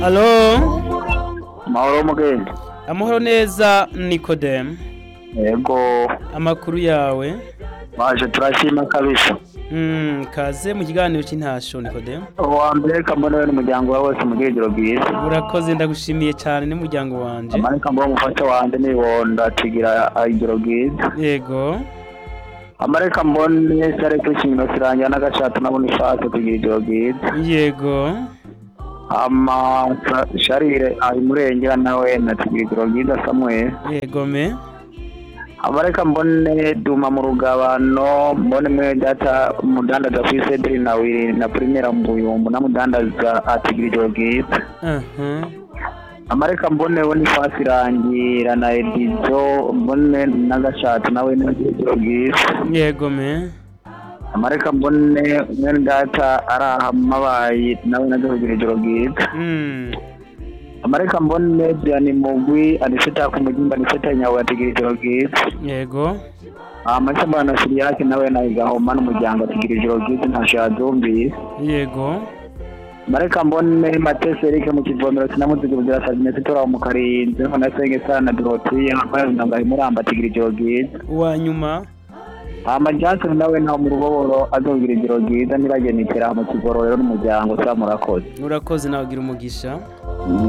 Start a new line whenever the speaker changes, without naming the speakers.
Alo,
mahoro mugende
amahoro neza Nikodemu.
yego
Amakuru yawe?
baje turashima kabisa
Mm, kaze mu kiganiro cy'intasho Nikodemu.
uwa mbere kambona we n'umuryango wawe wose mu bwegero bwiza
Urakoze ndagushimiye cyane n'umuryango wanje.
amareka mbona umufasha wanje nibonda tugira igero bwiza
Yego.
amareka mbone sare kwishimira sirangira n'agashatu nabona ifase tugira igero bwiza
Yego.
ama sharire ari murengera nawe na tugira igero bwiza samuel
Yego me.
amareka mbone duma mu rugabano mbone mwe data umudandaza ku isederi na wiri na primera mu buyumbu namudandaza atigira ijoro bwiza
Aha.
amareka mbone we n'ifasi irangira na edizo mbone n'agashati nawe n'agira ijoro bwiza
Yego me.
amareka mbone mwene data ari aha mabayi nawe nazo kugira ijoro bwiza
Mm.
amareka mbone byani mugwi aniseta ku mugimba aniseta nyawe atigira ijoro bwiza
Yego.
amaca mbana siriyake nawe nayigahoma n'umuryango atigira ijoro bwiza ntasho yazumvise
Yego.
mareka mbone matese erike mu kivomero sinamuzigurira sazinesi tora mu karinzi none senge sana dorotiya mpayundanga imuramba atigira ijoro bwiza
Uwa nyuma.
ama Johnson nawe ntaho mu ruboboro azogira ijoro bwiza nibagenikera mu kigororero n'umuryango sa murakoze
Urakoze nawe ugira umugisha.